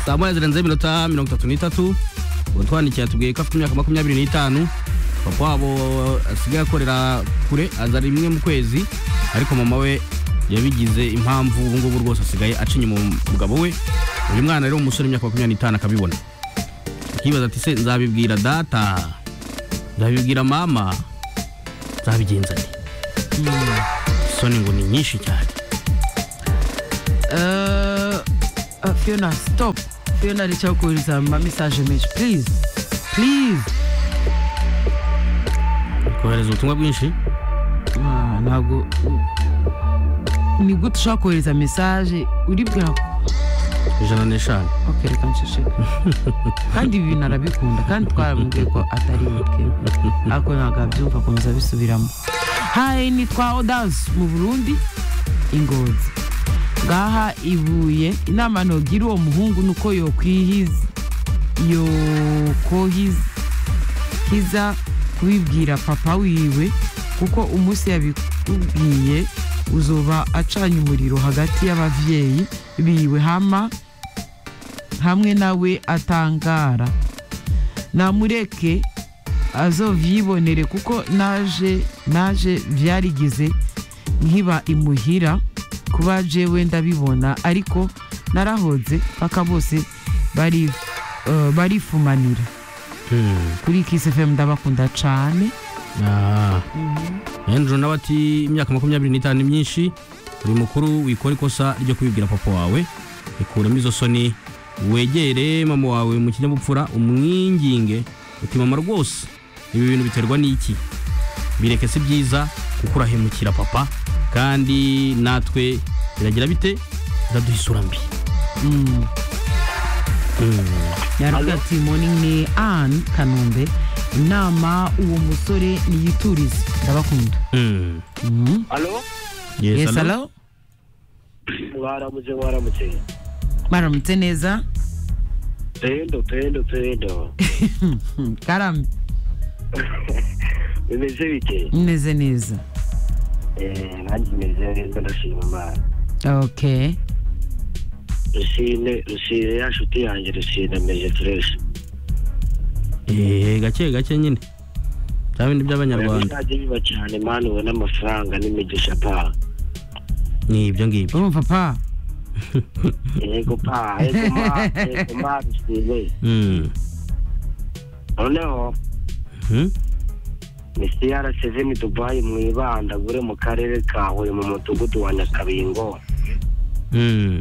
saa moya zirenze iminota mirongo itatu n'itatu utwandikiye atubwiye ko afite imyaka makumyabiri n'itanu papa wabo asigaye akorera kure aza rimwe mu kwezi ariko mama we yabigize impamvu ubu ngubu rwose asigaye acinya umugabo we uyu mwana rero umusore w'imyaka makumyabiri n'itanu akabibona akibaza ati se nzabibwira data nzabibwira mama nzabigenza nte isoni ngo ni nyinshi cyane Uh, uh, Fiona, stop. Fiona alicha kuuliza ma message menshi. Please. Please. kohereza ubutumwa bwinshi Ah, ntabwo ni gute ushobora kohereza message uribwira ko ijana n'eshanu okay reka nceceke kandi ibi bintu arabikunda kandi twaramubwiye ko atari mutwe ariko ntabwo abyumva akomeza abisubiramo hayi ni twa odazi mu burundi ingozi ngaha ibuye inama ntogira uwo muhungu ni uko yokwihiza yokohiza hiza kubibwira papa wiwe kuko umunsi yabikubwiye uzoba acanye umuriro hagati y'ababyeyi biwe hama hamwe nawe atangara namureke azovyibonere kuko naje naje vyarigize nkiba imuhira kuba jewe ndabibona ariko narahoze paka bose bari uh, barifumanira kuri Kiss FM ndabakunda cane Andrew nawe ati imyaka makumyabiri n'itanu ni myinshi uri mukuru wikora ikosa ryo kubibwira papa wawe ikuramo izo soni wegere mama wawe mu kinyabupfura umwinginge uti mama rwose ibi bintu biterwa n'iki bireke si byiza kuko urahemukira papa kandi natwe biragira bite biraduha isura mbi Mm. yaravuga ati morning ni Anne Kanombe inama uwo musore niyiturize ndabakunda Mm. mm. alo Yes, yes hello? hello mwaramutse mwaramutse maramutse neza tendo tendo tendo Hmm, karame bimeze bike meze neza Eh, nanjye meze neza ndashima imana okay rusine rusine ya nshuti yanjye rusine meze fureshi Eh, gake gake nyine bya bindi by'abanyarwanda bizajya biba cyane mani ubona amafaranga n'imigisha pa ni ibyo ngibyo urumva pa yego pa yego ma yego ma rusine Mm. noneho Mm. ni crc dubayi mwibanda gure mu karere ka huye mu mudugudu wa nyakabingo Mm.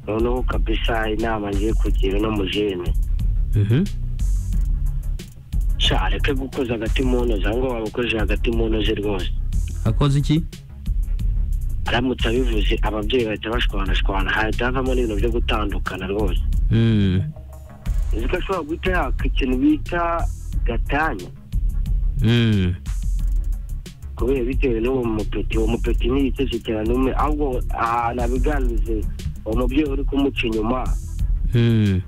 noneho kabisa inama ngiye kugira no mu jene Mhm. sha reke gukoza agati mu ntozi ahubwo waba ukojeje agati mu ntozi rwose akoze iki aramutse abivuze ababyeyi bahita bashwanashwana hahita havamo n'ibintu byo gutandukana rwose Mm. uzi ko ashobora guhita yaka ikintu bita gatanya Mm. kubera bitewe n'uwo mupeti uwo mupeti ntiyiteze cyane umwe ahubwo ahantu abiganirize uwo mubyeyi uri kumuca inyuma Mm.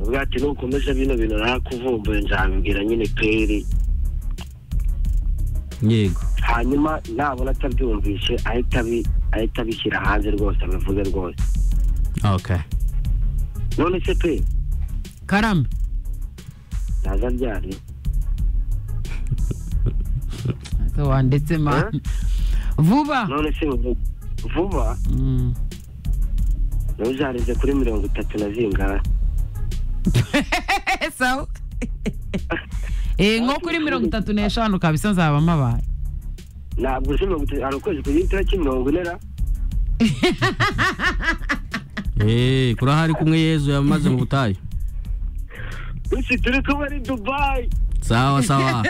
uvuga ati nukomeza bino bintu narakuvumbuye nzabibwira nyine peri yego hanyuma nabona atabyumvishe ahita abi- ahita abishyira hanze rwose abivuge rwose okay none se pe karame naza ryari So, wandetse ma Eh? vuba none se ubu- vuba Mm. ntuzarenze kuri mirongo itatu na zingana sawa Eh, nko kuri mirongo itatu n'eshanu kabisa nzaba mabaye ntabwo uzi mirongo itatu hari ukwezi kugira itariki mirongo ine ra Eh, kurahari kumwe yezu yamaze mu butayu usi turi kuba ari dubayi sawa sawa